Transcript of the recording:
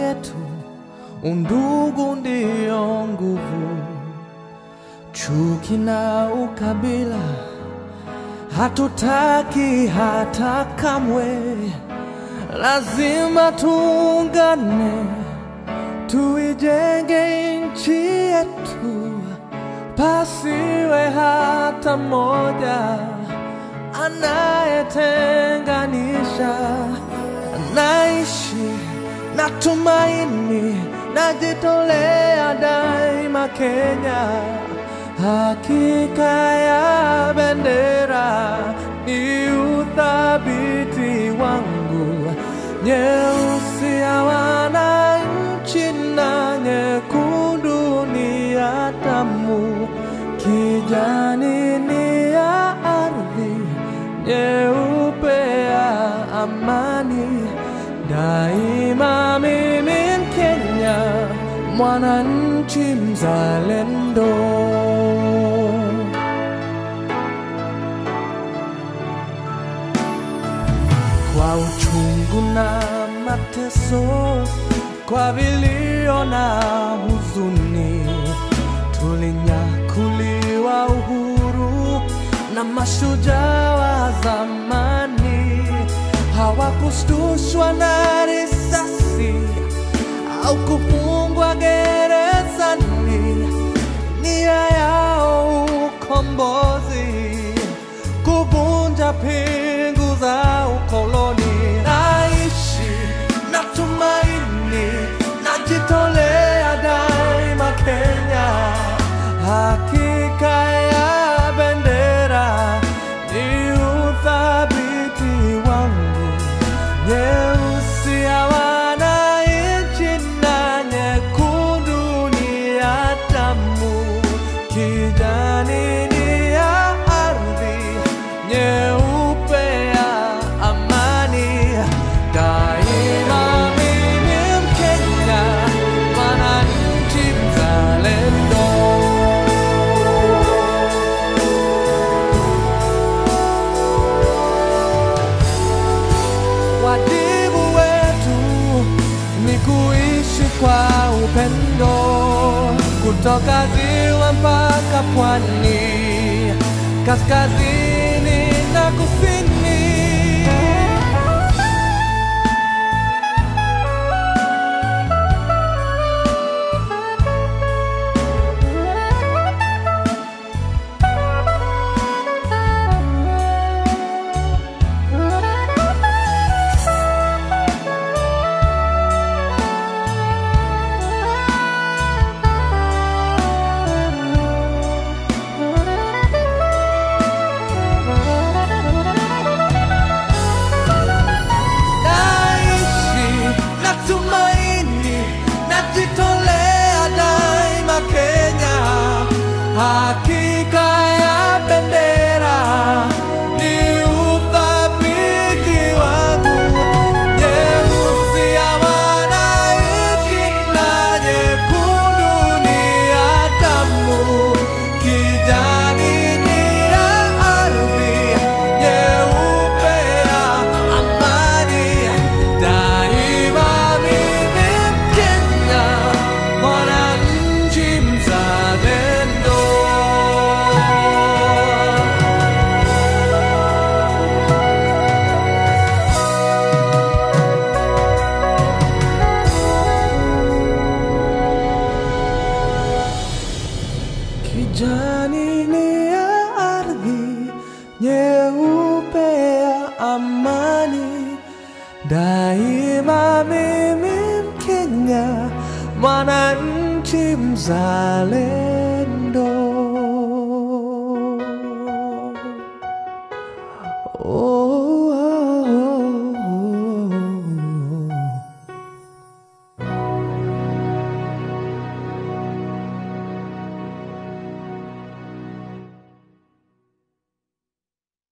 yetu, undugu ndiyo nguvu. Chuki na ukabila hatutaki hata kamwe, lazima tuungane, tuijenge nchi yetu, pasiwe hata mmoja anayetenganisha. Naishi na tumaini, najitolea daima Kenya. Hakika ya bendera ni uthabiti wangu, nyeusi ya wananchi na nyekundu ni ya damu, kijani ni ya ardhi, nyeupe ya amani. Daima mimi Mkenya, mwananchi mzalendo. Kwa uchungu na mateso, kwa vilio na huzuni, tulinyakuliwa uhuru na mashujaa wa zamani. Hawakushtushwa na risasi au kufungwa gerezani, nia yao ukombozi, kuvunja pingu za ukoloni. Naishi na tumaini, najitolea daima Kenya. Hakika ya bendera ni uthabiti wangu, nyeusi ya wananchi na nyekundu ni ya damu, kijani ni ya ardhi, nyeupe ya amani. Daima mimi Mkenya, mwananchi mzalendo. Wajibu wetu ni kuishi kwa upendo, kutoka ziwa mpaka pwani, kaskazini na kusini. Naishi na tumaini, najitolea daima Kenya. Hakika ya bendera ni uthabiti wangu, nyeusi ya wananchi na nyekundu ni ya damu, kijani ni ya ardhi, nyeupe ya amani. Daima mimi Mkenya, mwananchi mzalendo. Kijani ni ya ardhi, nyeupe ya amani. Daima mimi Mkenya, mwananchi mzalendo.